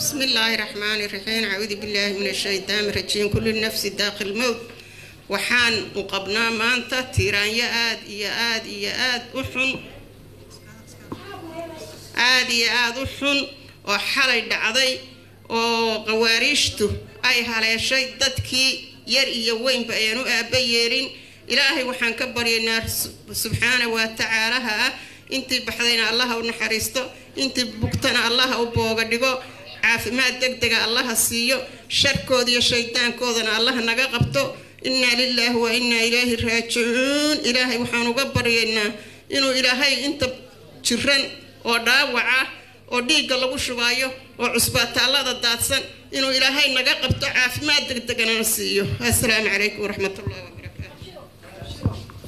بسم الله الرحمن الرحيم أعوذ بالله من الشيطان الرجيم كل نفس داخل الموت waxaan u qabnaa maanta tiiraanyo aad iyo aad iyo aad u xun aad iyo aad u xun oo xalay dhacday oo qawaariishtu ay haleeshay dadkii yar iyo weynba ayaan u aaba yeelin ilaahay waxaan ka baryaynaa subxaana wa tacaalaha ah intii baxdayna allaha u naxariisto intii bugtana allaha u booga dhigo caafimaad deg dega allaha siiyo sharkooda iyo shaydaankoodana allaha naga qabto inaa lilaahi wa inaa ilaahi raajicuun ilaahay waxaan uga baryaynaa inuu ilaahay inta jiran oo dhaawaca oo dhiigga lagu shubaayo oo cusbaataallada daadsan inuu ilaahay naga qabto caafimaad deg deganana siiyo assalaamu calaykum waraxmatullahi wabarakaatu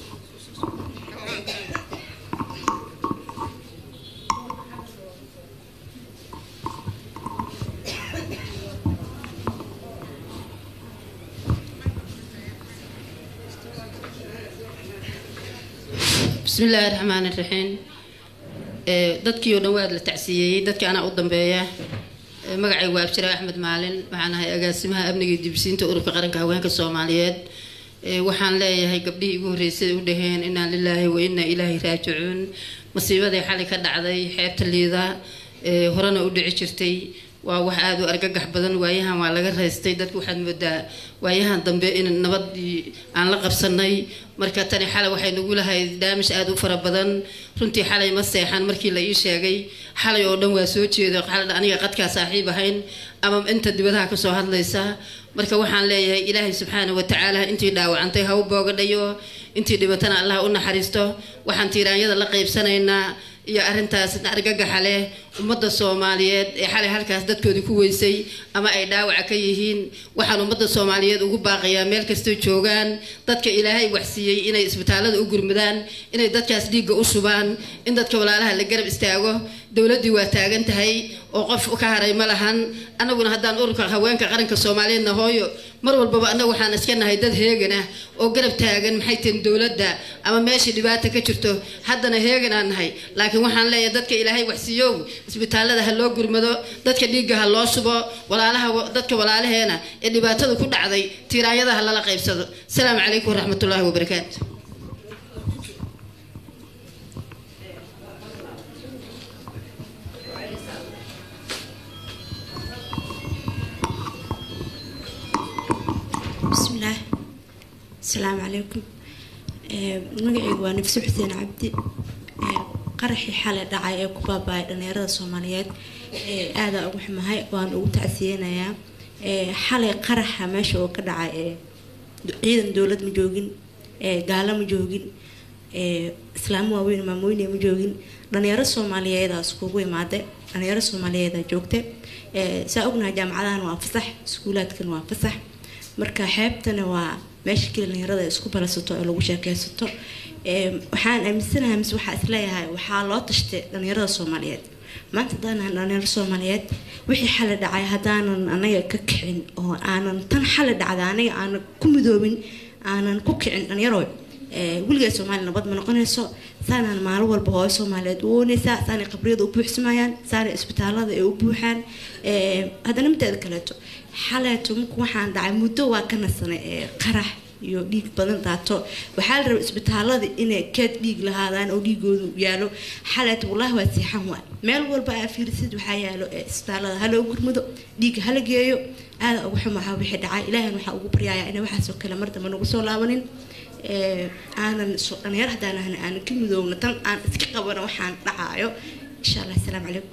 bismi illaahi raxmaan iraxiim dadkii oo dhan waad la tacsiyeeyey dadkii anaa u dambeeya magacay waa abjira axmed maalin waxaan ahay agaasimaha amniga iyo dibisiinta ururka qaranka haweenka soomaaliyeed waxaan leeyahay gabdhihii igu horreysay u dhaheen inaa lilaahi wa inaa ilaahi raajicuun masiibadii xalay ka dhacday xeebta liida horena u dhici jirtay waa wax aada u argagax badan waayahan waa laga raystay dadku waxaad moodaa waayahan dambe in nabadii aan la qabsanay marka tani xalay waxay nagu lahayd daamish aada u fara badan runtii xalay ma seexan markii la ii sheegay xalay oo dhan waa soo jeedo aniga qadkaa saaxiib ahayn ama inta dibadaha kasoo hadlaysa marka waxaan leeyahay ilaahay subxaana watacaala intii dhaawacantay ha u boogadhayo intii dhibatana allah u naxariisto waxaan tiiraanyada la qaybsanaynaa iyo arintaas argagaxa leh ummadda soomaaliyeed ee xalay halkaas dadkoodii ku weysay ama ay dhaawaca ka yihiin waxaan ummadda soomaaliyeed ugu baaqayaa meel kastoo joogaan dadka ilaahay waxsiiyey inay isbitaalada u gurmadaan inay dadkaas dhiigga u shubaan in dadka walaalaha la garab istaago dowladdii waa taagan tahay oo qof ka haray ma lahan annaguna haddaan ururka haweenka qaranka soomaaliyeedna hooyo mar walbaba annagu waxaan iska nahay dad heegan ah oo garab taagan maxay tihin dowladda ama meeshii dhibaata ka jirto haddana heegan aan nahay laakiin waxaan leeyahay dadka ilaahay waxsiiyow isbitaalada ha loo gurmado dadka dhiigga ha loo shubo walaalaha dadka walaalaheena ee dhibaatada ku dhacday tiiraanyada ha lala qaybsado asalaamu calaykum waraxmatullaahi wabarakaatu bismillaah asalaamu calaykum magacaygu waa nafsi xuseen cabdi qaraxii xalay dhacay ee ku baaba-ay dhalinyarada soomaaliyeed aada ugu xumahay waan ugu tacsiyeynayaa xalay qaraxa meesha oo ka dhacay ciidan dowlad ma joogin gaalo ma joogin islaamo waaweyn maamooyne ma joogin dhalinyaro soomaaliyeedaa iskugu imaaday dhalinyaro soomaaliyeedaa joogta saa ognahay jaamacadahan waa fasax iskuulaadkan waa fasax marka xeebtana waa meesha keli dhalinyarada isku balasato oo lagu sheekeysato waxaan aaminsanahay mise waxaa isleeyahay waxaa loo tashtay dhalinyarada soomaaliyeed maanta haddaanan dhalinyaro soomaaliyeed wixii xali dhacay haddaanan anaga ka kicin oo aanan tan xali dhacda anaga aanan ku midoobin aanan ku kicin dhalinyaro weligaa soomaaliya nabad ma noqonayso saanaan maalin walba hooyo soomaaliyeed u ooneysaa saanay qabriyada u buuxsamayaan saanay isbitaalada ay u buuxaan haddana mideeda kaleeto xaleeto marku waxaan dhacay muddo waa ka nasanay qarax iyo dhiig badan daato waxaa la rabay isbitaalada inay keed dhiig lahaadaan oo dhiigoodu yaalo xaleeto wallaahi waa siixan waay meel walba aa fiirisid waxaa yaalo isbitaalada haloo gurmado dhiigga hala geeyo aada ugu xumaha wixii dhacay ilaahan waxaa ugu baryayaa inay waxaasoo kale mar dambe nagu soo laabanin aanan dhalinyar haddaan ahna aanan ka midoowna tan aan iska qabano waxaan dhacaayo insha allah asalaamu calaykum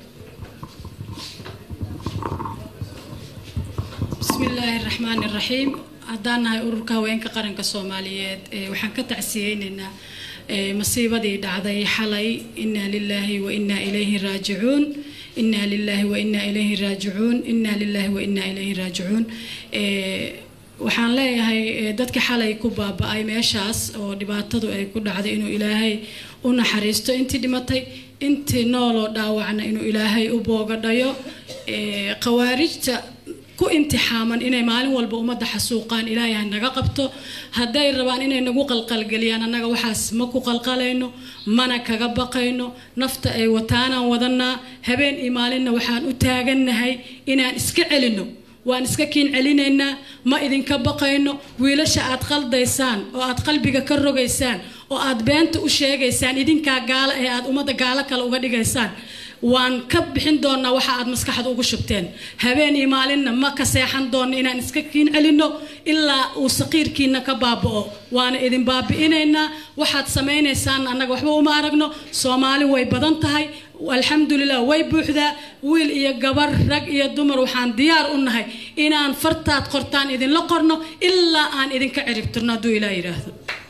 bismi illaahi raxmaani raxiim haddaan nahay ururka haweenka qaranka soomaaliyeed waxaan ka tacsiyeynaynaa masiibadii dhacday xalay inaa lilaahi wa inaa ilayhi raajicuun inaa lilaahi wa inaa ilayhi raajicuun inaa lilaahi wa inaa ilayhi raajicuun waxaan leeyahay dadka xalay ku baaba-ay meeshaas oo dhibaatadu ay ku dhacday inuu ilaahay u naxariisto intii dhimatay intii nooloo dhaawacna inuu ilaahay u boogadhayo khawaarijta ku imtixaaman inay maalin walba ummadda xasuuqaan ilaahay ha naga qabto hadday rabaan inay nagu qalqalgeliyaan annaga waxaas ma ku qalqalayno mana kaga baqayno nafta ay wataanaan wadanaa habeen iyo maalinna waxaan u taagannahay inaan iska celinno waan iska kiin celinaynaa ma idinka baqayno wiilasha aad qaldaysaan oo aad qalbiga ka rogaysaan oo aad beenta u sheegaysaan idinkaa gaalo ee aad ummadda gaalo kale uga dhigaysaan waan ka bixin doonaa waxa aad maskaxda ugu shubteen habeen iyo maalinna ma ka seexan doonno inaan iska kiin celinno ilaa uu saqiirkiina ka baaba'o waana idin baabi'inaynaa waxaad samaynaysaan annaga waxba uma aragno soomaali way badan tahay alxamdulilah way buuxdaa wiil iyo gabar rag iyo dumar waxaan diyaar u nahay inaan fartaad qortaan idinla qorno ilaa aan idinka ciribtirno hadduu ilaa yidhaahdo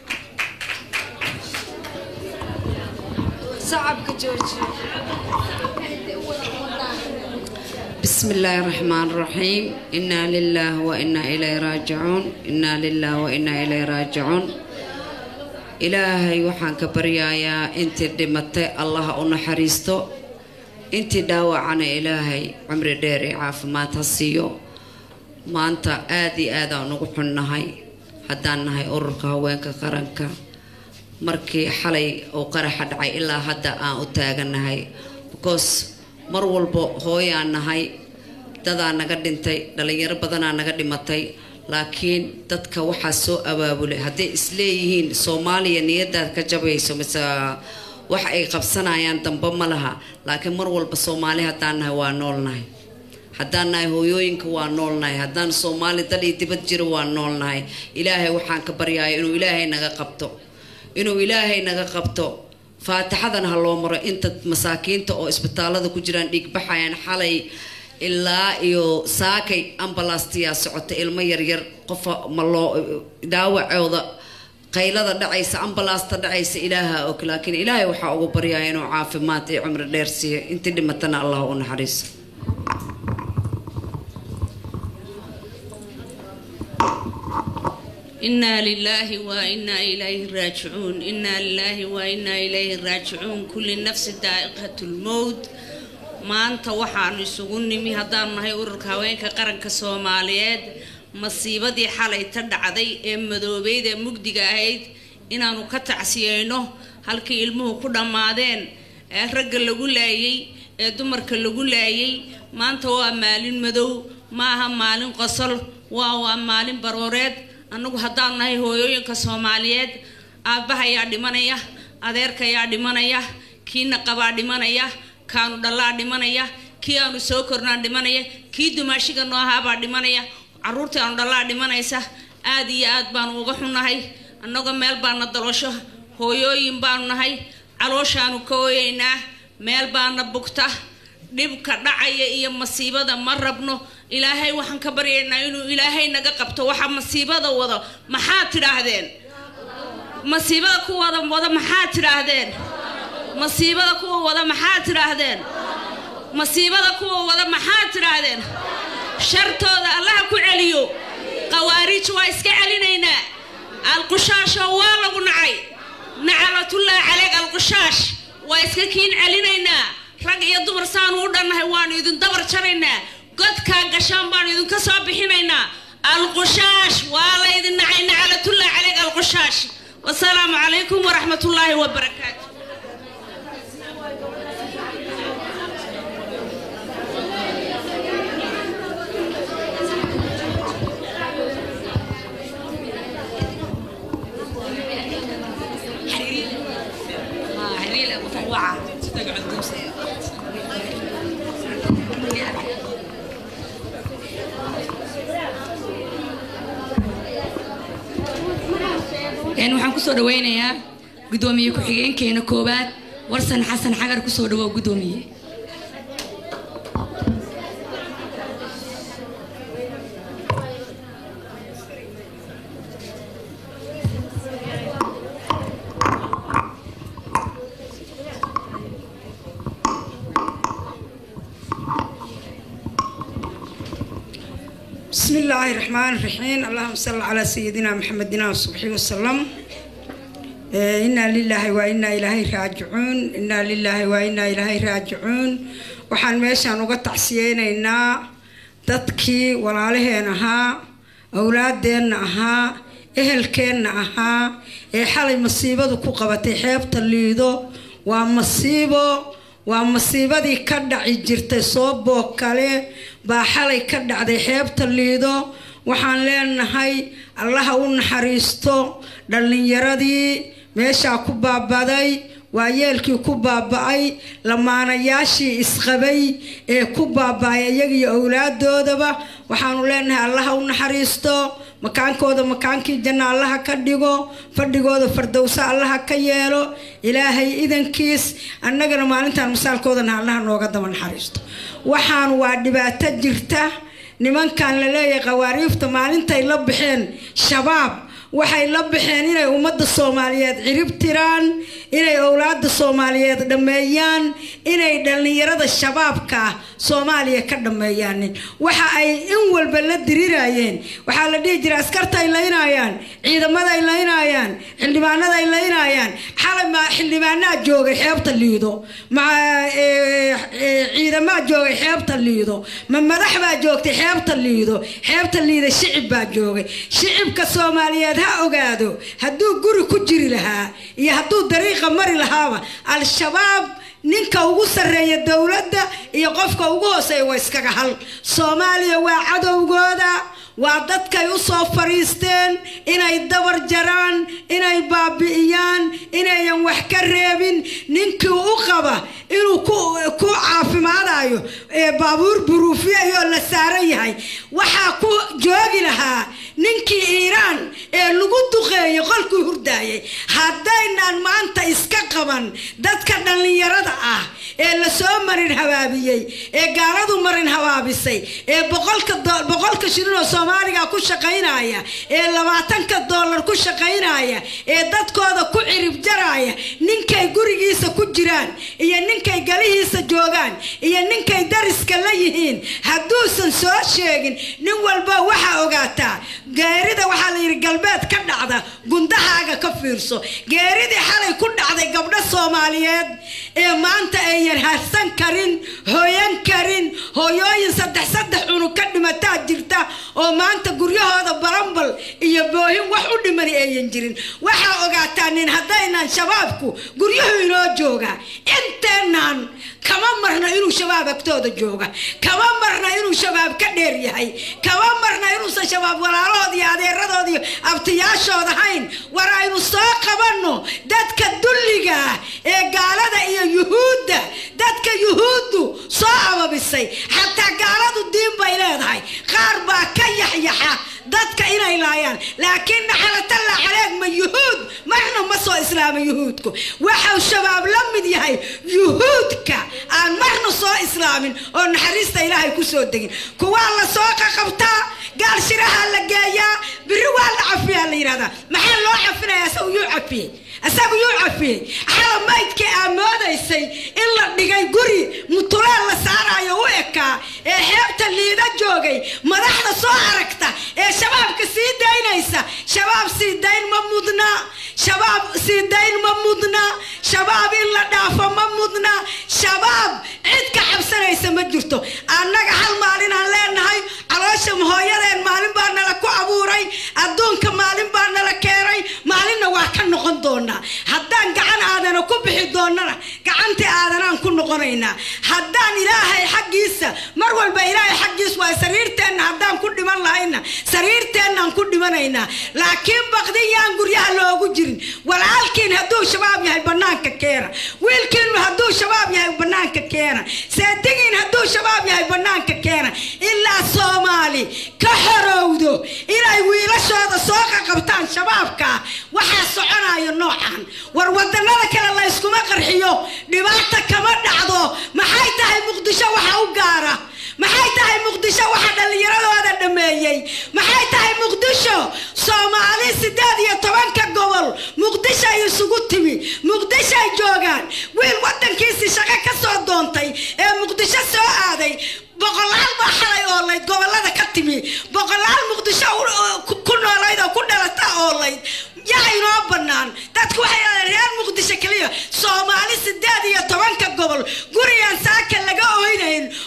بسم الله الرحمن الرحيم إنا لله وإنا إليه راجعون إنا لله وإنا إليه راجعون إلهي وحان كبريايا انت دمتي الله أنحريستو انت داوى عن إلهي عمر ديري عاف ما تصيو ما أنت آدي آدا نقحنهاي هدانهاي أركا وينك قرنكا markii xalay uu qaraxa dhacay ilaa hadda aan u taagannahay because mar walba hooyaan nahay dadaa naga dhintay dhalinyaro badanaa naga dhimatay laakiin dadka waxaa soo abaabulay hadday isleeyihiin soomaaliya niyadaad ka jabayso mise wax ay qabsanayaan dambe ma laha laakiin mar walba soomaali haddaan nahay waa noolnahay haddaan nahay hooyooyinka waa noolnahay haddaan soomaali dal iyo dibad jiro waa noolnahay ilaahay waxaan ka baryaaya inuu ilaahay naga qabto inuu ilaahay naga qabto faatixadan ha loo maro inta masaakiinta oo isbitaalada ku jiraan dhiigbaxayaan xalay ilaa iyo saakay ambalastiyaa socota ilmo yaryar qofa ma loo dhaawacooda qaylada dhacaysa ambalaasta dhacaysa ilaaha og laakiin ilaahay waxaa ugu baryaa inuu caafimaad iyo cumri dheer siiyo intii dhimatana allah u naxariiso إنا لله وإنا إليه راجعون إنا لله وإنا إليه راجعون كل نفس ذائقة الموت maanta waxaanu isugu nimi haddaanu nahay ururka haweenka qaranka soomaaliyeed masiibadii xalay ta dhacday ee madoobeyd ee mugdiga ahayd inaanu ka tacsiyeyno halkii ilmuhu ku dhammaadeen ee ragga lagu laayay ee dumarka lagu laayay maanta waa maalin madow maaha maalin qosol waa waa maalin barooreed annagu haddaanu nahay hooyooyinka soomaaliyeed aabbaha ayaa dhimanaya adeerka ayaa dhimanaya kiina qabaa dhimanaya kaanu dhallaa dhimanaya kii aanu soo kornaan dhimanaya kii dumaashiga noo ahaabaa dhimanaya caruurtii aanu dhallaa dhimanaysa aad iyo aad baanu uga xunnahay annagoo meel baana dalosho hooyooyin baanu nahay calooshaanu ka ooyeynaa meel baana bugta dhibka dhacaya iyo masiibada ma rabno ilaahay waxaan ka baryaynaa inuu ilaahay naga qabto waxa masiibada wado maxaad tidhaahdeen masiibada ku wada wada maxaad tidhaahdeen masiibada kuwa wada maxaad tidhaahdeen masiibada kuwa wada maxaad tidhaahdeen shartooda allaha ku celiyo qawaariij waa iska celinaynaa alqushaasho waa lagu nacay nacalatullaahi caleyk alqushaash waa iska kiin celinaynaa rag iyo dumar saanu u dhannahay waanu idin dabar jaraynaa godkaa gashaan baanu idinka soo bixinaynaa alqushaash waa laydin nacay nacalatullaahi caleyk alqushaash wasalaamu calaykum waraxmatullaahi wabarakaatu waxaan kusoo dhaweynayaa gudoomiye ku-xigeenkeena koowaad warsan xasan xagar kusoo dhawow gudoomiye بسم الله الرحمن الرحيم اللهم صل على سيدنا محمد وصحبه وسلم إيه، إنا لله وإنا إليه راجعون إنا لله وإنا إليه راجعون waxaan meeshaan uga tacsiyeynaynaa dadkii walaalaheen ahaa awlaadeenna ahaa ehelkeenna ahaa ee xalay masiibadu ku qabatay xeebta liido waa masiibo waa masiibadii ka dhaci jirtay sooboo kale baa xalay ka dhacday xeebta liido waxaan leenahay allaha u naxariisto dhallinyaradii meeshaa ku baabaday waa yeelkii ku baaba-ay lamaanayaashii isqabay ee ku baaba-ay iyagiyo owlaadoodaba waxaanu leenahay allaha u naxariisto makaankooda makaankii janna allaha ka dhigo fadhigooda fardowsa allaha ka yeelo ilaahay idankiis annagana maalintaan misaalkoodana allaha nooga daba naxariisto waxaan waa dhibaato jirta nimankan la leeyahay qawaariifta maalintay la baxeen shabaab waxay la baxeen inay ummadda soomaaliyeed cirib tiraan inay owlaada soomaaliyeed dhammeeyaan inay dhallinyarada shabaabka ah soomaaliya ka dhammeeyaanin waxa ay in walba la dirirayeen waxaa la dhihi jira askartaay laynayaan ciidamaday laynayaan xildhibaanaday laynayaan xalay ma xildhibaanaa joogay xeebta liido ma ciidamaa joogay xeebta liido ma madax baa joogtay xeebta liido xeebta liida shicib baa joogay shicibka soomaaliyeed ha ogaado hadduu guri ku jiri lahaa iyo hadduu dariiqa mari lahaaba al-shabaab ninka ugu sarreeya dowladda iyo qofka ugu hooseeya waa iskaga hal soomaaliya waa cadowgooda waa dadkay u soo fariisteen inay dabar jaraan inay baabi'iyaan inayan wax ka reebin ninkii u qaba inuu ku caafimaadayo ee baabuur buruufiyayoo la saaran yahay waxaa ku joogi lahaa ninkii iiraan ee lagu duqeeyay qolkii hurdaayay haddaynaan maanta iska qaban dadka dhallinyarada ah ee lasoo marin habaabiyey ee gaaladu marin habaabisay ee boqolka shilinoo soomaaliga ku shaqaynaya ee labaatanka dollar ku shaqaynaya ee dadkooda ku cirib jaraya ninkay gurigiisa ku jiraan iyo ninkay galihiisa joogaan iyo ninkay dariska la yihiin hadduusan soo sheegin nin walba waxaa ogaataa geerida waxaa la yidhi galbeed ka dhacda gundahaaga ka fiirso geeridii xalay ku dhacday gabdho soomaaliyeed ee maanta ayan harsan karin hooyan karin hooyooyin saddex saddex cunug ka dhimataa jirta oo maanta guryahooda barambal iyo boohin wax u dhimani ayan jirin waxaa ogaataa nin haddaynan shabaabku guryuhu inoo jooga inteenaan kama marna inuu shabaab agtooda jooga kama marna inuu shabaab ka dheer yahay kama marna inuusan shabaab walaalahood iyo adeeradood iyo abtiyaashood ahayn war aynu soo qabanno dadka dulliga ah ee gaalada iyo yuhuudda dadka yuhuuddu soo ababisay xataa gaaladu diin bay leedahay qaar baa ka yaxyaxa dadka inay laayaan laakiin naxalatalla caleeg ma yuhuud marna ma soo islaama yuhuudku waxau shabaab la mid yahay yuhuudka aan marna soo islaamin oo naxariista ilaahay ku soo degin kuwaa la soo qaqabtaa gaal shiraha la geeyaa biri waa la cafiyaa la yidhahdaa maxaa loo cafinaya asagu yuu cafiyey asagu yuu cafiyey xala maydkii aa moodaysay in la dhigay guri mutuleel la saarayo u ekaa ee xeebta liida joogay madaxda soo aragta ee shabaabka sii daynaysa shabaab sii dayn ma mudna shabaab sii dayn ma mudna shabaab in la dhaafo ma mudna shabaab cid ka cabsanaysa ma jirto annaga hal maalinaan leenahay caloosha hooyadeen maalin baa nala ku abuuray adduunka maalin baa nala keenay maalinna waa ka noqon doonaa haddaan gacan aadana ku bixi doonana gacantii aadanaan ku noqonaynaa haddaan ilaahay xaggiisa mar walba ilaahay xaggiis waa sariirteenna haddaan ku dhiman lahayna sariirteennaan ku dhimanaynaa laakiin baqdin yaan guryaha loogu jirin walaalkiin hadduu shabaab yahay bannaanka keena wiilkiinu hadduu shabaab yahay bannaanka keena saadigiin hadduu shabaab yahay bannaanka keena ilaa soomaali ka xorowdo inay wiilashooda soo qaqabtaan shabaabka waxaa soconayo noocan war wadannada kale layskuma qarxiyo dhibaata kama dhacdo maxay tahay muqdisho waxa u gaara maxay tahay muqdisho waxa dhallinyaradooda dhameeyey maxay tahay muqdisho soomaali sideed iyo tobanka gobol muqdishoay isugu timi muqdishoay joogaan wiil wadankiisii shaqo ka soo doontay ee muqdisho soo aaday boqolaal baa xalay oolayd gobolada ka timi boqolaal muqdisho ku noolayd oo ku dhalata oolayd yaa inoo bannaan dadku waxay dhahdeen reer muqdisho keliya soomaali sideed iyo tobanka gobol gurigaan saaka laga oynayn oo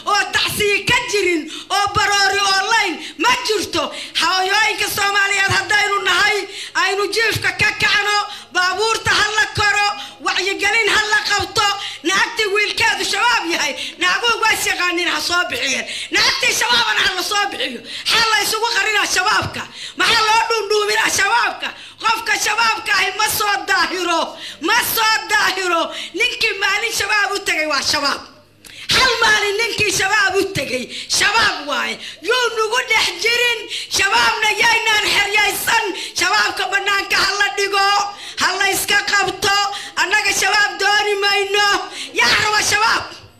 tacsiyi ka jirin oo baroori online ma jirto hooyooyinka soomaaliyeed haddaynu nahay aynu jiifka ka kacno baabuurta ha la koro wacyigelin ha la qabto naagtii wiilkeedu shabaab yahay naaguhu waas yaqaanin ha soo bixiyeen naagtii shabaabana ha la soo bixiyo xaa la isugu qarinaa shabaabka maxaa loo dhuundhuuminaa shabaabka qofka shabaabka ahi ma soo daahiro ma soo daahiro ninkii maalin shabaab u tegay waa shabaab hal maalin ninkii shabaab u tegay shabaab waaye yuu nagu dhex jirin shabaabna yaynaan xeryaysan shabaabka bannaanka ha la dhigo ha la iska qabto annaga shabaab dooni mayno yaa raba shabaab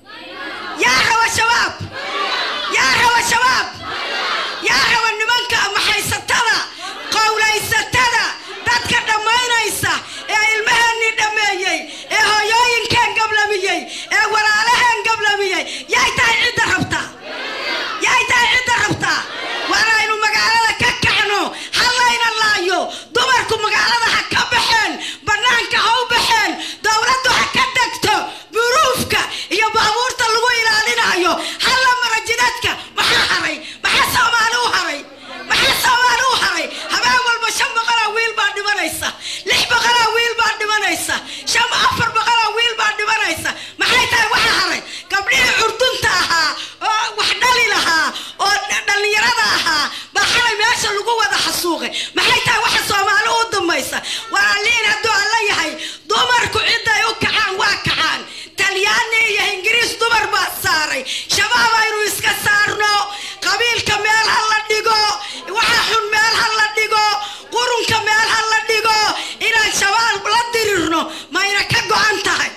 yaa raba shabaab yaa raba shabaab yaa raba nimanka maxaysatada qowlaysatada dadka dhammaynaysa ee ilmaheenii dhammeeyey ee hooyooyinkeen gablamiyey ee walaalaheen gablamiyey yay tahay cidda rabtaa yay tahay cidda rabtaa waanaynu magaalada ka kacno ha layna laayo dumarku magaalada ha ka baxeen bannaanka ha u baxeen dowladdu ha ka degto buruufka iyo baabuurta lagu ilaalinayo halla marajidadka maxaa haray maxaa soomaali u haray maxaa soomaali u haray habeen walba shan boqolaa wiil baa dhimanaysa lix boqolaa wiil baa dhimanaysa shan afar boqolaa wiil baa dhimanaysa maxay tahay waxa haray gabdhihii curdunta ahaa oo wax dhali lahaa oo dhallinyarada ahaa baa xalay meesha lagu wada xasuuqay maxay tahay waxa soomaali u dambaysa walaaliin hadduu alla yahay dumarku ciday u kacaan waa kacaan talyaani iyo ingiriis dumar baa saaray shabaab aynu iska saarno qabiilka meel ha la dhigo waxa xun meel ha la dhigo qurunka meel ha la dhigo inaan shabaab la dirirno mayna ka go-an tahay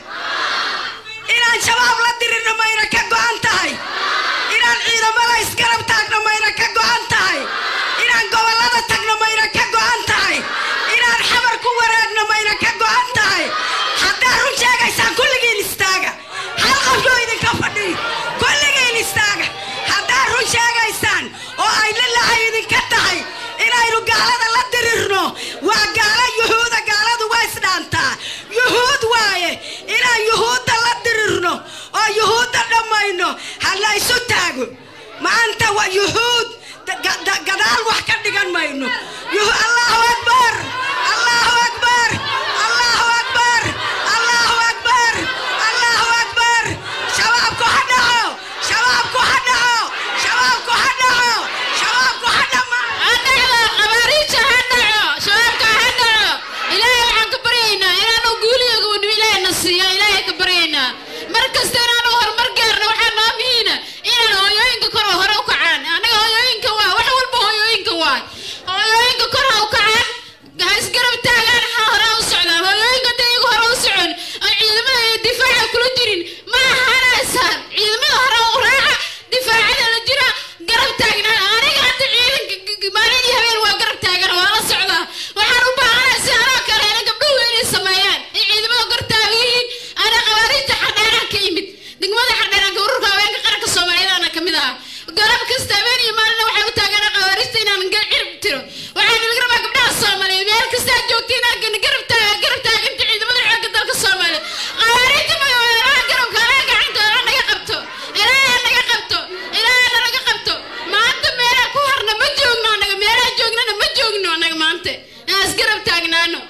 inaan shabaab la dirirno mayna ka go-an tahay inaan ciidamada isgarab taagno mayna ka go-an tahay inaan gobollada tagno mayna ka go-an tahay inaan xabar ku wareegno mayna ka go-an tahay haddaa run sheegaysaan kulligiin istaaga hal qofyo idinka fadhiy kulligiin istaaga haddaa run sheegaysaan oo ay lilahay idinka tahay inaynu gaalada la dirirno waa gaalo yuhuuda gaaladu waa isdhaantaa yuhuud waaye inaan yuhuudda la dirirno oo yuhuudda dhammayno ha la isu taago maanta waa yuhuud ga- da- gadaal wax ka dhigan mayno Yuhu- allahu akbar allahu akbar allahu akbar allahu akbar allahu akbar shabaabku ha dhaco shabaabku ha dhaco shabaabku ha dhaco shabaabku ha dhama hadhacdo qabaariija ha dhaco shabaabka ha dhaco ilaahay waxaan ka baryaynaa inaanu guuliga gabadhimo ilaahay na siiyo ilaahay ka baryaynaa mar kasta inaanu horumar gaarno waxaa noo muhiina inaan hooyooyinka kor hore u kacaan anaga hooyooyinka waa wax walba hooyooyinka waay hooyooyinka kor ha u kacaan ha isgarab taagaan ha hore u socdaan hooyooyinka hadday iyagu hore u socon oo ciidamada iyo difaaca kula jirin ma ahanaysaan ciidamada hore u raaca difaacada la jira garab taagnaan aniga hadda ciidanka maalin iyo habeen waa garab taagan waa la socdaa waxaan u baahanahay si anoo kale ina gabdhuhu inay sameeyaan in ciidamada kor taagan yihiin ana qabaariinta xardheeraha ka yimid degmada xardheeraanka ururka haweenka qaranka soomaaliyeed ana ka mid ahaa garab kasta habeen iyo maalina waxay u taagana qabaariista inaan ga- cirib tiro waxaan idin rabaa gabdhaha soomaaliyeed meel kastaa joogta inaan garab taaga garab taaganta ciidamada xoogga dalka soomaaliyeed qabaariinta magaalaha garabka anaa gacanta anaa naga qabto ilaahay naga qabto ilaahay naga qabto maanta meelaa ku harna ma joogno anaga meelaa joognana ma joogno anaga maanta aan isgarab taagnaano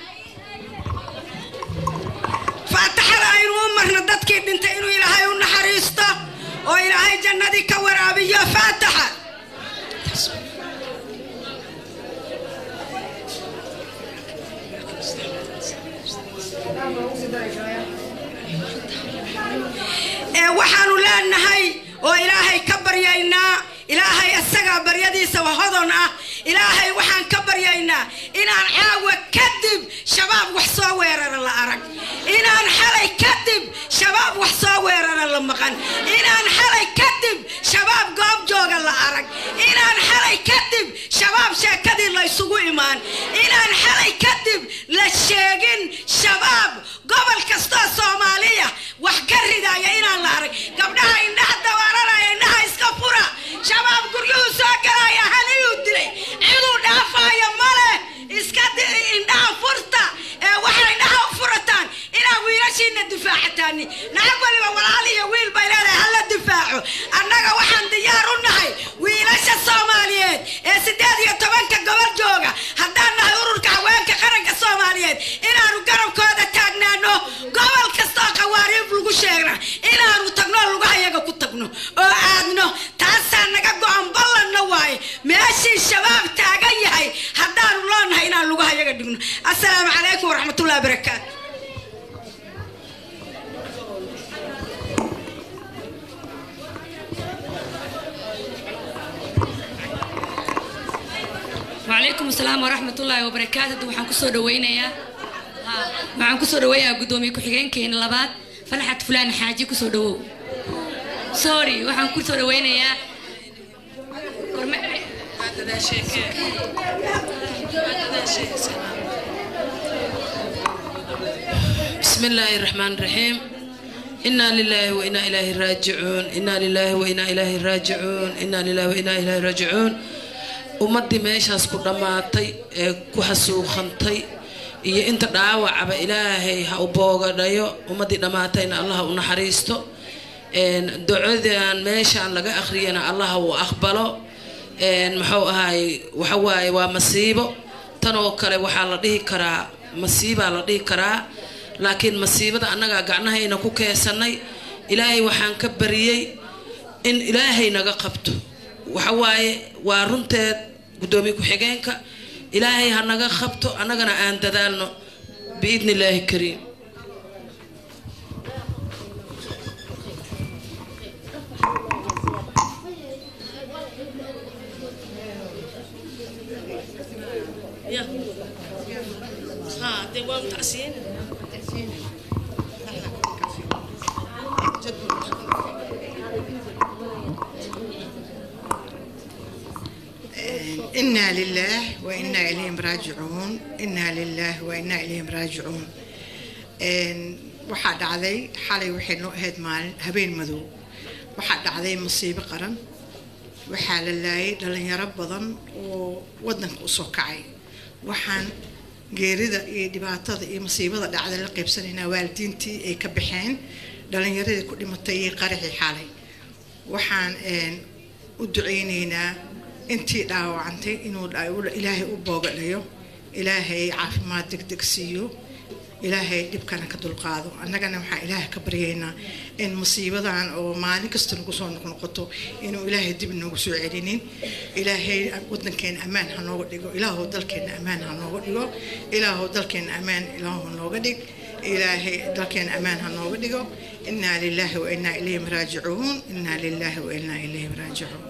faataxada aynu u marno dadkii dhintay inuu ilaahay u naxariisto oo ilaahay jannadii ka waraabiyo faataxa ee waxaanu leenahay oo ilaahay ka baryaynaa ilaahay isagaa baryadiisa hodon ah ilaahay waxaan ka baryaynaa inaan caawa kadib shabaab wax soo weerara la arag inaan xalay kadib shabaab wax soo weerara la maqan inaan xalay kadib shabaab goob jooga la arag inaan xalay kadib shabaab sheekadii la isugu imaan inaan xalay kadib la sheegin shabaab gobol kastoo soomaaliya wax ka ridaya inaan la arag gabdhaha indhaha dawaaranaya indhaha iska fura shabaab guryuhu soo galaya haliyuu dilay ciduu dhaafaayo male iska di- indhaha furta ee waxay indhaha u furataan inaa wiilashiina difaacataan naag waliba walaal iyo wiil bay leedahay hala difaaco annaga waxaan oo aadno taasaa naga go-an ballanna waaye meeshii shabaab taagan yahay haddaanu loonahay inaan lugaha yaga dhigno assalaamu calaykum waraxmatullahi wabarakaatu وعليكم السلام ورحمة الله وبركاته waxaan kusoo dhaweynayaa waxaan kusoo dhaweeyaa gudoomiye ku-xigeenkeena labaad falaxad fulaan xaaji kusoo dhawow sorry waxaan kusoo dhaweynayaa بسم الله الرحمن الرحيم إنا لله وإنا إليه راجعون إنا لله وإنا إليه راجعون إنا لله وإنا إليه راجعون ummadii meeshaas ku dhammaatay ee ku xasuuqantay iyo inta dhaawacaba ilaahay ha u boogadhayo ummadii dhammaatayna allah u naxariisto ducadan meeshaan laga akhriyana allah uu aqbalo muxuu ahaay waxawaaye waa masiibo tanoo kale waxaa la dhihi karaa masiibaa la dhihi karaa laakiin masiibada annagaa gacnahayna ku keesanay ilaahay waxaan ka bariyey in ilaahay naga qabto waxawaaye waa runteed gudoomiye ku-xigeenka ilaahay ha naga qabto annagana aan dadaalno biidni illaahi kariim إنا لله وإنا إليهم راجعون إنا لله وإنا إليهم راجعون waxaa dhacday xalay waxay noo ahayd maalin habeen madow waxaa dhacday masiibo qaran waxaa la laayay dhalinyaro badan oo wadanka usoo kacay waxaan geerida iyo dhibaatada iyo masiibada dhacday la qaybsanaynaa waalidiintii ay ka baxeen dhalinyaradii ku dhimatay iyo qaraxii xalay waxaan u duceyneynaa intii dhaawacantay inuu ilaahay u boogadhayo ilaahay caafimaad degdeg siiyo ilaahay dhibkana ka dulqaado annagana waxaan ilaahay ka baryaynaa in musiibadan oo maalin kasta nagu soo noqnoqoto inuu ilaahay dib noogu soo celinin ilaahay wadankeena ammaan ha nooga dhigo ilaahow dalkeena ammaan ha nooga dhigo ilaahow dalkeena ammaan ilaahow nooga dhig ilaahay dalkeena ammaan ha nooga dhigo inaa lilaahi wa inaa ilayhim raajicuun inaa lilaahi wa inaa ilayhim raajicuun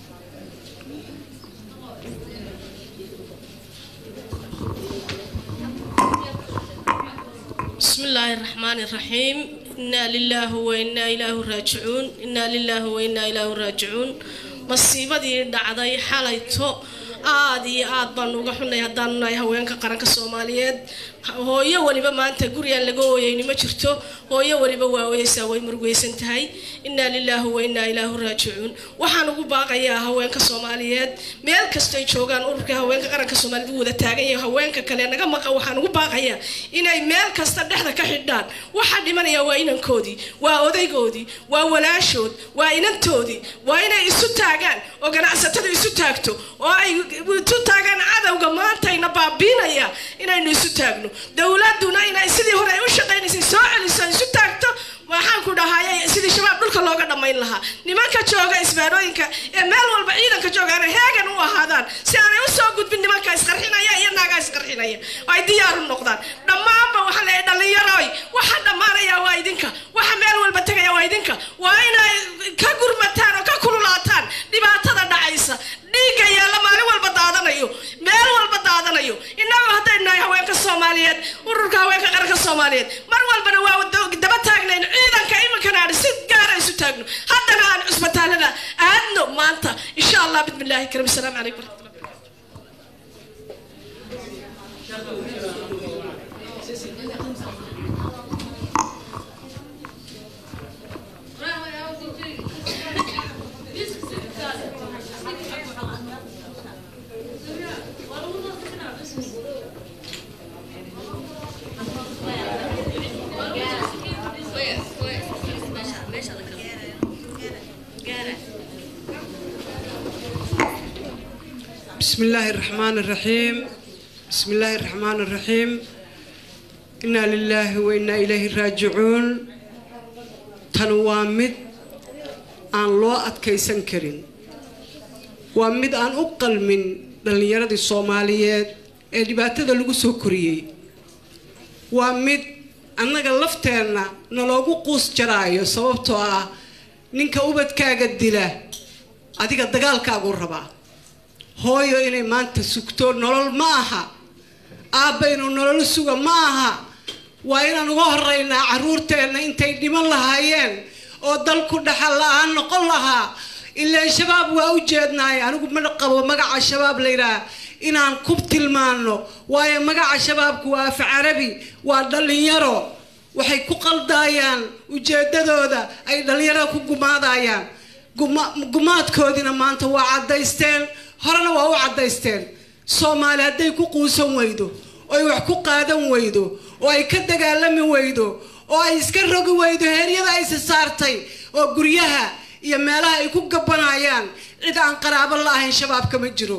بسم الله الرحمن الرحيم إنا لله وإنا إليه راجعون إنا لله وإنا إليه راجعون مصيبة دعدي حاليتو aad iyo aad baan uga xunay haddaan nahay haweenka qaranka soomaaliyeed hooyo waliba maanta gurigaan laga ooyeyni ma jirto hooyo waliba waa ooyeysaa way murugeysan tahay inaa lilaahi wa inaa ilaahu raajicuun waxaan ugu baaqayaa haweenka soomaaliyeed meel kastoy joogaan ururka haweenka qaranka soomaaliyeed u wada taagan yahay haweenka kale naga maqa waxaan ugu baaqayaa inay meel kasta dhexda ka xidhaan waxa dhimanaya waa inankoodii waa odaygoodii waa walaashood waa inantoodii waa inay isu taagaan oo ganacsatadu isu taagto oo ay isu taagaan cadowga maantayna baabiinaya inaynu isu taagno dowladuna inay sidii hore ay u shaqaynaysay soo celiso isu taagto waxaan ku dhahay sidii shabaab dhulka looga dhammayn lahaa nimanka jooga isbaarooyinka ee meel walba ciidanka jooga aanay heegan u ahaadaan si aanay u soo gudbin nimanka isqarxinaya iyo naagaa isqarxinaya oo ay diyaar u noqdaan dhammaanba waxaa leeyahay dhallinyaroy waxa dhammaanaya waa idinka waxa meel walba tegaya waa idinka waa inay ka gurmataan oo ka kululaataan dhibaatada dhacaysa dhiigga yaalla maalin walba daadanayo meel walba daadanayo innagu haddaynu nahay haweenka soomaaliyeed ururka haweenka qaranka soomaaliyeed mar walbana waa daba taagnayn ciidanka iminkana aan si gaara isu taagno haddana aan cusbitaalada aadno maanta insha allah bismillaahi karim asalaamu calaykum waraxmatullah بسم الله الرحمن الرحيم بسم الله الرحمن الرحيم إنا لله وإنا إليه راجعون تنوامد aan loo adkaysan karin waa mid aan u qalmin dhallinyaradii soomaaliyeed ee dhibaatada lagu soo koriyey waa mid annaga lafteenna naloogu quus jaraayo sababtoo ah ninka ubadkaaga dila adiga dagaalkaagu rabaa hooyo inay maanta sugto nolol ma aha aabbaynu nolol suga ma aha waa inaan uga horeynaa caruurteenna intay dhiman lahaayeen oo dalku dhaxal la-aan noqon lahaa ilaan shabaab waa u jeednaay anigu ma qabo magaca shabaab layidhaah inaan ku tilmaano waayo magaca shabaabku waa af carabi waa dhallinyaro waxay ku qaldaayaan ujeedadooda ay dhallinyarada ku gumaadayaan gumaadkoodina maanta waa caddaysteen horena waa u caddaysteen soomaali hadday ku quusan weydo oo ay wax ku qaadan weydo oo ay ka dagaalami weydo oo ay iska rogi weydo heeryada aysi saartay oo guryaha iyo meelaha ay ku gabanayaan cid aan qaraabo la ahayn shabaabka ma jiro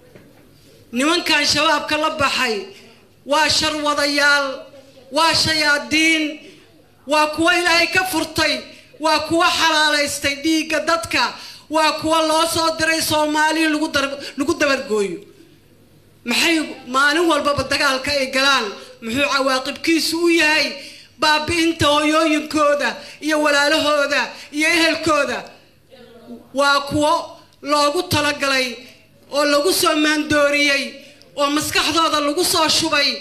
nimankan shabaabka la baxay waa sharwadayaal waa shayaadiin waa kuwa ilaahay ka furtay waa kuwa xalaalaystay dhiigga dadka waa kuwa loo soo diray soomaaliya lagu dabargooyo maxay maalin walbaba dagaalka ay galaan muxuu cawaaqibkiisu u yahay baabi'inta hooyooyinkooda iyo walaalahooda iyo ehelkooda waa kuwo loogu talagalay oo lagu soo maandooriyey oo maskaxdooda lagu soo shubay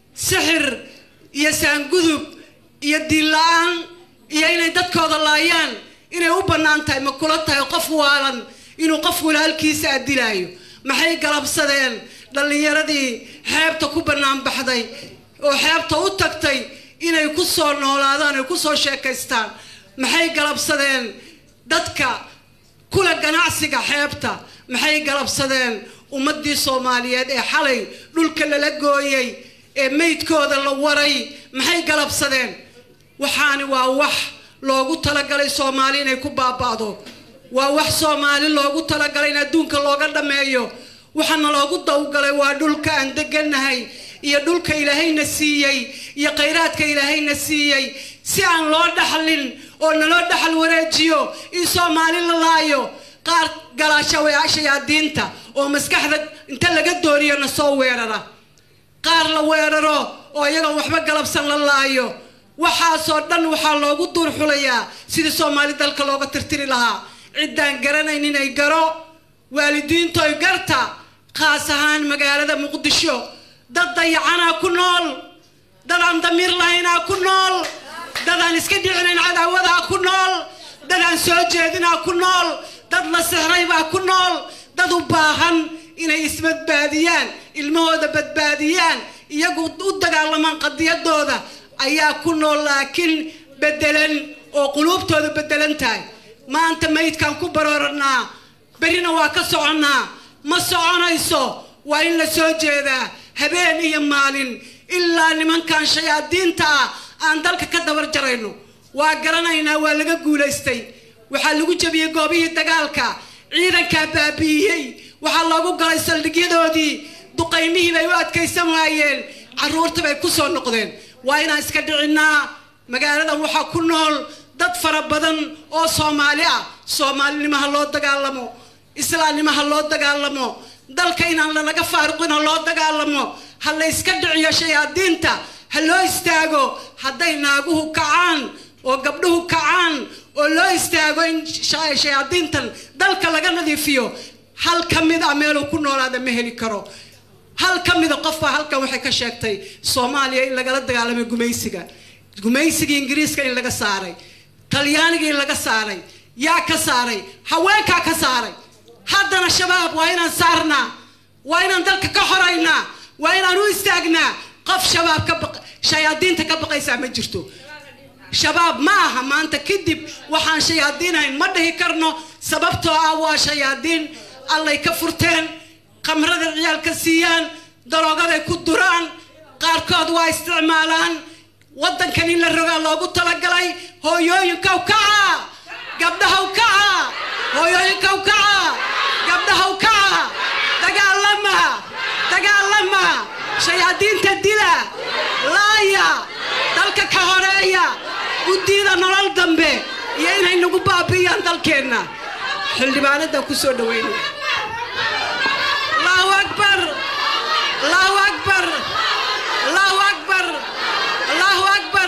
sixir iyo saangudub iyo diin la-aan iyo inay dadkooda laayaan inay u bannaan tahay ma kula tahay qof waalan inuu qof walaalkiisa adilaayo maxay galabsadeen dhallinyaradii xeebta ku bannaan baxday oo xeebta u tagtay inay ku soo noolaadaan ay ku soo sheekaystaan maxay galabsadeen dadka kula ganacsiga xeebta maxay galabsadeen ummadii soomaaliyeed ee xalay dhulka lala gooyey ee meydkooda la waray maxay galabsadeen waxaani waa wax loogu talagalay soomaali inay ku baaba'do waa wax soomaali loogu talagalay in adduunka looga dhammeeyo waxaana loogu dawgalay waa dhulka aan degannahay iyo dhulka ilaahayna siiyey iyo khayraadka ilaahayna siiyey si aan loo dhaxlin oo naloo dhaxal wareejiyo in soomaali la laayo qaar galaashayaadiinta oo maskaxda inta laga dooriyo na soo weerara qaar la weeraro oo iyagoon waxba galabsan la laayo waxaasoo dhan waxaa loogu duurxulayaa sidii soomaali dalka looga tirtiri lahaa ciddaan garanaynin ay garo waalidiintoy garta khaas ahaan magaalada muqdisho dad dayacanaa ku nool dad aan damiir lahaynaa ku nool dad aan iska dhicinayn cadaawadaa ku nool dad aan soo jeedinaa ku nool dad la sixraybaa ku nool dad u baahan inay isbadbaadiyaan ilmahooda badbaadiyaan iyagu u dagaalamaan qadiyadooda ayaa ku nool laakiin bedelan oo quluubtooda bedelan tahay maanta maydkaan ku barooranaa berrina waa ka soconnaa ma soconayso waa in la soo jeedaa habeen iyo maalin ilaa nimankan shayaadiinta ah aan dalka ka dabar jarayno waa garanaynaa waa laga guulaystay waxaa lagu jebiyey goobihii dagaalka ciidankaa baabi'iyey waxaa loogu galay saldhigyadoodii duqaymihii bay u adkaysan waayeen carruurta bay ku soo noqdeen waa inaan iska dhicinnaa magaaladan waxaa ku nool dad fara badan oo soomaali ah soomaalinimo ha loo dagaalamo islaamnimo ha loo dagaalamo dalka inaan lanaga faaruqin ha loo dagaalamo ha la iska dhiciyo shayaadiinta ha loo istaago hadday naaguhu kacaan oo gabdhuhu kacaan oo loo istaago in shayaadiintan dalka laga nadiifiyo hal ka mid a meeluu ku noolaada ma heli karo hal ka mida qofbaa halkan waxay ka sheegtay soomaaliya in lagala dagaalamay gumaysiga gumaysigii ingiriiska in laga saaray talyaanigii in laga saaray yaa ka saaray haweenkaa ka saaray haddana shabaab waa inaan saarnaa waa inaan dalka ka xoraynaa waa inaan u istaagnaa qof shabaab ka baq shayaadiinta ka baqaysaa ma jirto shabaab ma aha maanta kadib waxaan shayaadiinahayn ma dhihi karno sababtoo ah waa shayaadiin allay ka furteen khamrada ciyaalka siiyaan daroogaday ku duraan qaarkood waa isticmaalaan waddankan in la rogaa loogu talagalay hooyooyinkaw kaca gabdhahaw kaca hooyooyinkaw kaca gabdhahaw kaca dagaalama dagaalama shayaadiinta dila laaya dalka ka horeeya guddiida nolol dambe iyo inay nagu baabi'iyaan dalkeenna xildhibaanadan ku soo dhaweynaya allahu akbar allahu akbar allahu akbar allahu akbar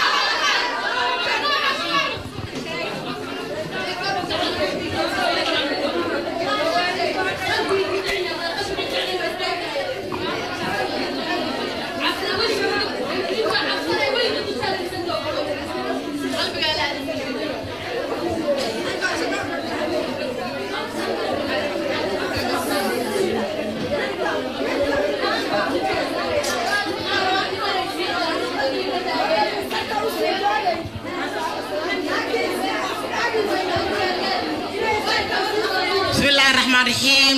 بسم الله الرحمن الرحيم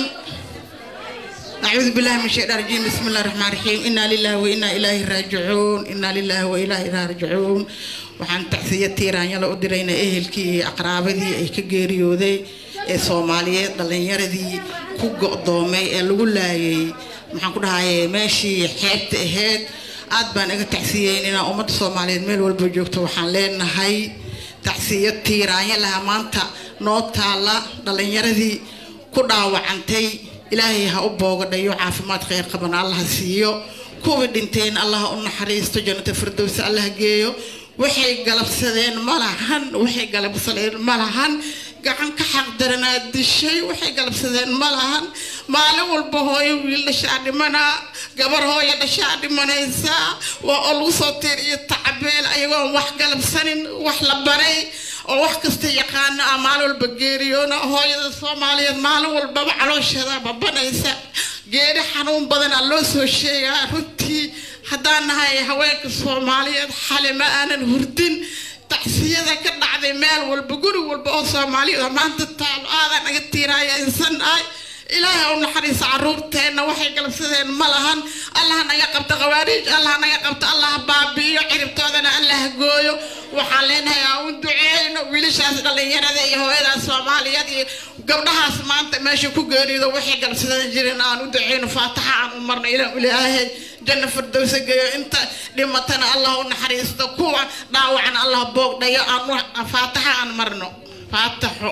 أعوذ بالله من الشيطان الرجيم بسم الله الرحمن الرحيم إنا لله وإنا إليه راجعون إنا لله وإنا إليه راجعون waxaan tacsiya tiiraanyala u dirayna ehelkii iyo aqraabadii ay ka geeriyooday ee soomaaliyeed dhallinyaradii ku go'doomay ee lagu laayay maxaan ku dhahaye meeshii xeebta ahayd aad baan iga tacsiyeyn inaan ummadda soomaaliyeed meel walba joogto waxaan leenahay tacsiyo tiiraanya laha maanta noo taalla dhallinyaradii ku dhaawacantay ilaahay ha u boogadhayo caafimaad khayr qaban allaha siiyo kuwii dhinteen allaha u naxariisto jannata firdowsa allaha geeyo waxay galabsadeen ma lahan waxay galabsadeen ma lahan gacan ka xaqdaranaa dishay waxay galabsadeen ma lahan maalin walba hooyo wiil dhashaa dhimanaa gabar hooyo dhashaa dhimanaysaa waa oo lagu soo tiir iyo tacbeel ayagoon wax galabsanin wax la baray oo wax kasta yaqaana ah maalin walba geeriyoona hooyada soomaaliyeed maalin walbaba caloosheeda babanaysa geeri xanuun badanaa loo soo sheegaa runtii haddaan nahay haweenka soomaaliyeed xale ma aanan hurdin tacsiyada ka dhacday meel walba guri walba oo soomaaliyeed oo maanta taalo aadan naga tiiraaya insan nahay ilaahay u naxariisa caruurteenna waxay galabsadeen ma lahan allah naga qabto khawaariij allah naga qabto allah baabi'iyo ciribtoodana allah gooyo waxaan leenahay aan u duceeyno wiilashaas dhallinyarada iyo hooyadaas soomaaliyeed iyo gabdhahaas maanta meesha ku geerido waxay galabsadan jireen aan u duceyno faataxa aan u marno ilaa ilaahay janna firdowsa geeyo inta dhimatana allah u naxariisto kuwa dhaawacan allah boogdhayo aan faataxa aan marno faataxo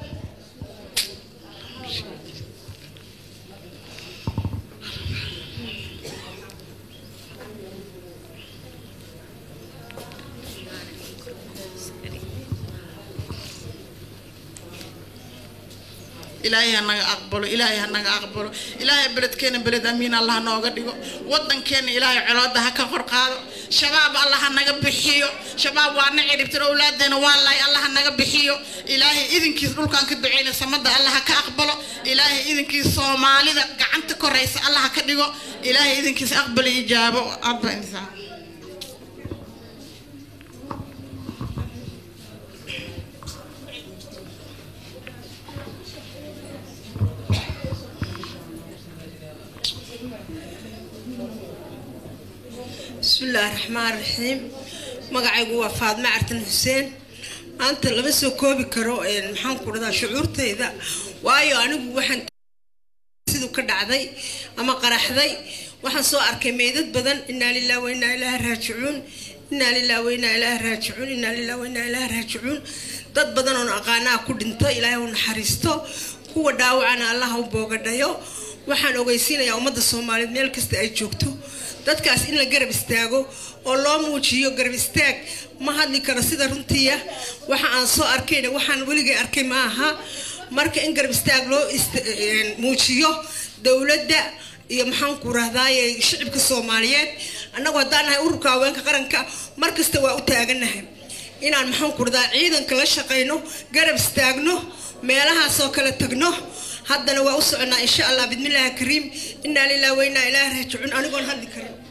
ilaahay ha naga aqbalo ilaahay ha naga aqbalo ilaahay beledkeena beled amiin allah nooga dhigo wadankeena ilaahay colooda ha ka kor qaado shabaab allah ha naga bixiyo shabaab waa na ciribtiro awlaadeena waa laay allah ha naga bixiyo ilaahay idinkiis dhulkaan ka duceyna samada allah ha ka aqbalo ilaahay idinkiis soomaalida gacanta koraysa allah ha ka dhigo ilaahay idinkiis aqbal ijaabo aadba insaan بسم الله الرحمن الرحيم magacaygu waa faadme cartan xuseen maanta lama soo koobi karo maxaan ku dhadaa shucuurtayda waayo anigu waxaan siduu ka dhacday ama qaraxday waxaan soo arkay meydad badan inaa lilah wa inaa ilaaha raajicuun inaa lilah wa inaa ilaaha raajicuun inaa lilah wa inaa ilaaha raajicuun dad badan oon aqaanaa ku dhinto ilaahay u naxariisto kuwa dhaawacana allaha u boogadhayo waxaan ogeysiinayaa ummadda soomaaliyeed meel kasta ay joogto dadkaas in la garab istaago oo loo muujiyo garab istaag ma hadli karo sida runtiiya waxa aan soo arkayna waxaan weligay arkay ma aha marka in garab istaag loo muujiyo dowladda iyo maxaan ku rahdaaye shicibka soomaaliyeed annagu haddaan nahay ururka haweenka qaranka mar kasta waa u taaganahay inaan maxaan ku rahdaa ciidanka la shaqayno garab istaagno meelahaasoo kale tagno haddana waa u soconaa insha allah bismillaahi kariim inaa lilah wa inaa ilaahi raajicuun anigoon hadli karin